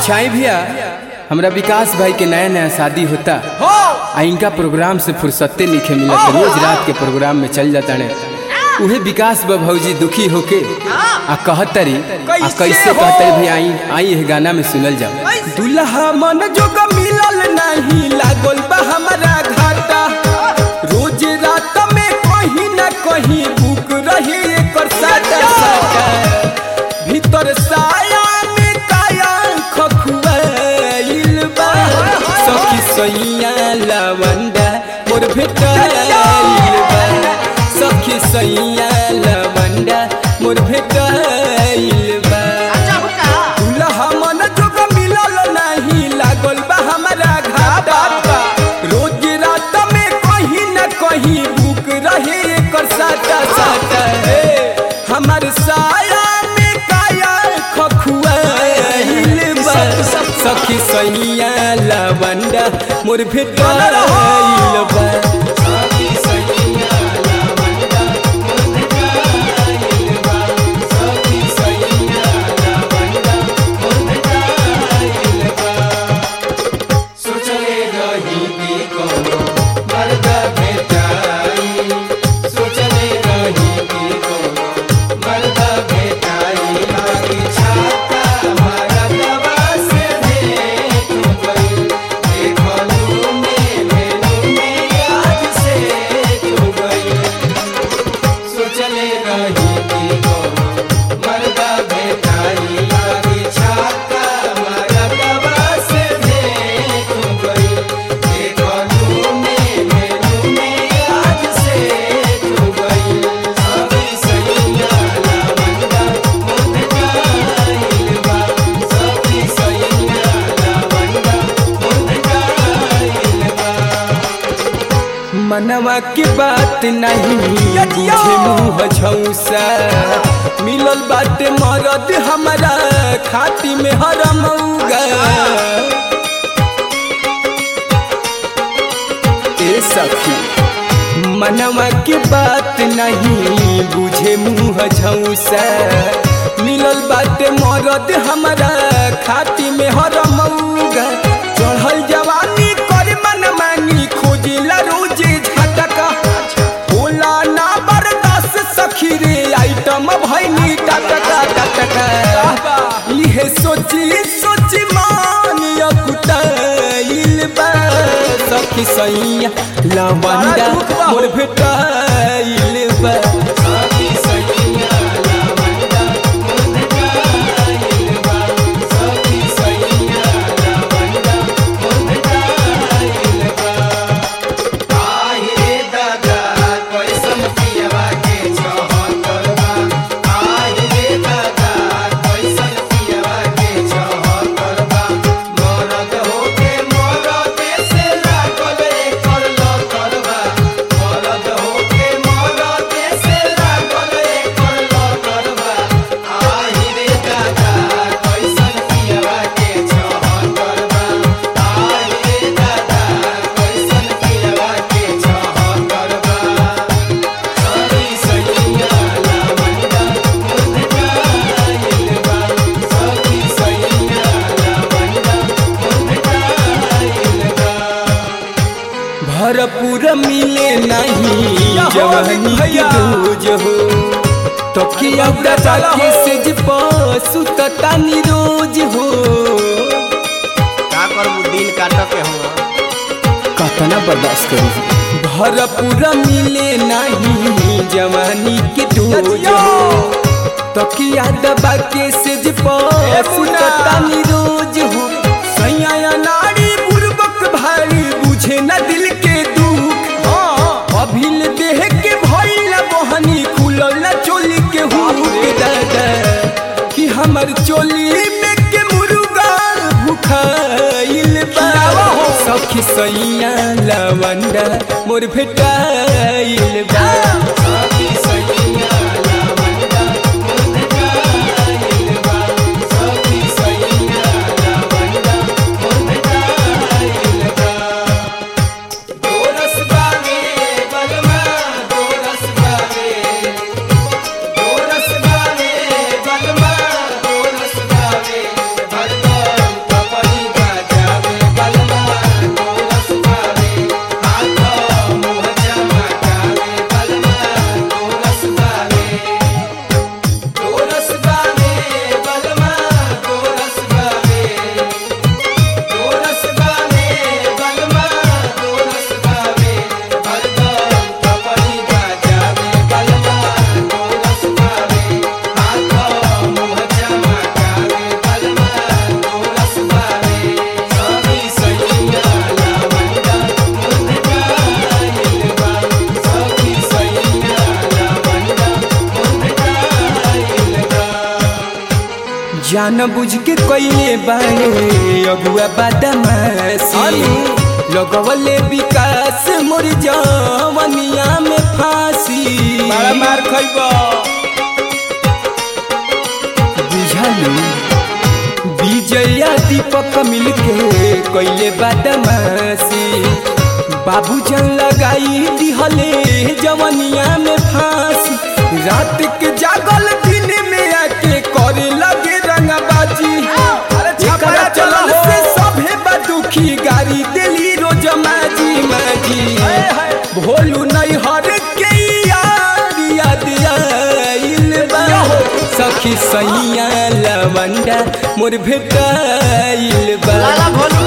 अच्छा ही भैया हमरा विकास भाई के नया नया शादी होता आ इनका प्रोग्राम से फुर्सते नहीं मिलत रोज रात के प्रोग्राम में चल जाता ने उहे विकास बा भौजी दुखी होके आ कहतरी आ कैसे कहतरी भी आई आई है गाना में सुनल जाओ दुल्हा मन जोग मिलल नहीं लागल बा हमारा घाटा रोज रात में कहीं ना कहीं बुक रही एकर साटा साटा भीतर साया में काया खखुआइल बा सखी सैया लवंडा मोर भेटाइल बा सखी सैया लवंडा मोर भेटाइल बा दुल्हा मन जोग मिलल नहीं लागल बा हमारा घाटा रोज रात में कहीं न कहीं बुक रहे एकर साटा साटा हे हमर साया में काया खखुआइल बा सखी सैया लवंडा मोर भेटाइल बा सोचले रही कि कोनो मर्द भेटाई सोचले रही कि कोनो मर्द भेटाई लागी छाता मर्दवा से भेट गई देखलू में भेलू में आज से तू गई सोचले रही कि कोनो मर्द भेटाई लागी छाता मर्दवा से भेट गई देखलू में भेलू में आज से तू गई सभी सैया लवंडा मुझ गाइल बा सभी सैया लवंडा मुझ गाइल बा मनवा के बात नहीं बुझे मुँह झौसा मिलल बाटे मरद हमारा खाती में हरमौगा ए सखी मनवा के बात नहीं बुझे मुँह झौसा मिलल बाटे मरद हमारा खाती में हरमौगा चढ़ल जवानी कर मन मानी खोजिला रोज झटका होला ना बर्दाश्त सखी रे आइटम भैनी टटका टटका इहे सोची सोची मान अकुटाइल बा सखी सैया लवंडा मोर भेटाइल बा सखी सैया लवंडा मोर भेटाइल बा सखी सैया लवंडा मोर भेटाइल बा आहे दादा कैसन पियवा के चहकर बा आहे दादा कैसन पियवा के चहकर बा मरद होके मरद से लागल एकर लकर बा मरद होके मरद से लागल एकर लकर बा आहे दादा कैसन पियवा के चहकर बा आहे दादा कैसन पियवा के चहकर बा सभी सैया लवंडा मुझ गाइल बा सभी सैया लवंडा मुझ गाइल बा भरपूर मिले नहीं जवानी के रोज हो तकिया उड़ा के सेज पसु ततानी रोज हो का करबू दिन काट के हम कतना बर्दाश्त करी भरपूर मिले नहीं जवानी के डोज हो तकिया दबा के सेज पसु ततानी रोज हो सैया नारी बुर्बक भारी बुझे न दिल के दुख अभिल देह के भइल बहनी खुलल न चोली के हुक दादा कि हमर चोली में के मुर्गा भुखाइल बा सखी सैया लवंडा मोर भेटाइल बा सखी सैया लवंडा मोर भेटाइल बा सखी सैया लवंडा मोर भेटाइल बा दोरस बागे बलमा दोरस बागे दोरस बागे बलमा दोरस बागे हरदम जान बुझ के कइले बाड़े अगुआ बदमाशी लगवले विकास मोर जवनिया में फांसी बड़ा मार खइबो बुझलू विजया दीपक मिलके कइले बदमाशी बाबूजन लगाई दिहले जवनिया में फांसी रात के जागल दिन में आके करे लगे रंगबाजी एकरा चलल से सभे बदुखी गाड़ी दिली रोज माजी माजी भोलू नहीं हर के यार याद आइल बा सखी सैया लवंडा मोर भेटाइल बा लाला भोलू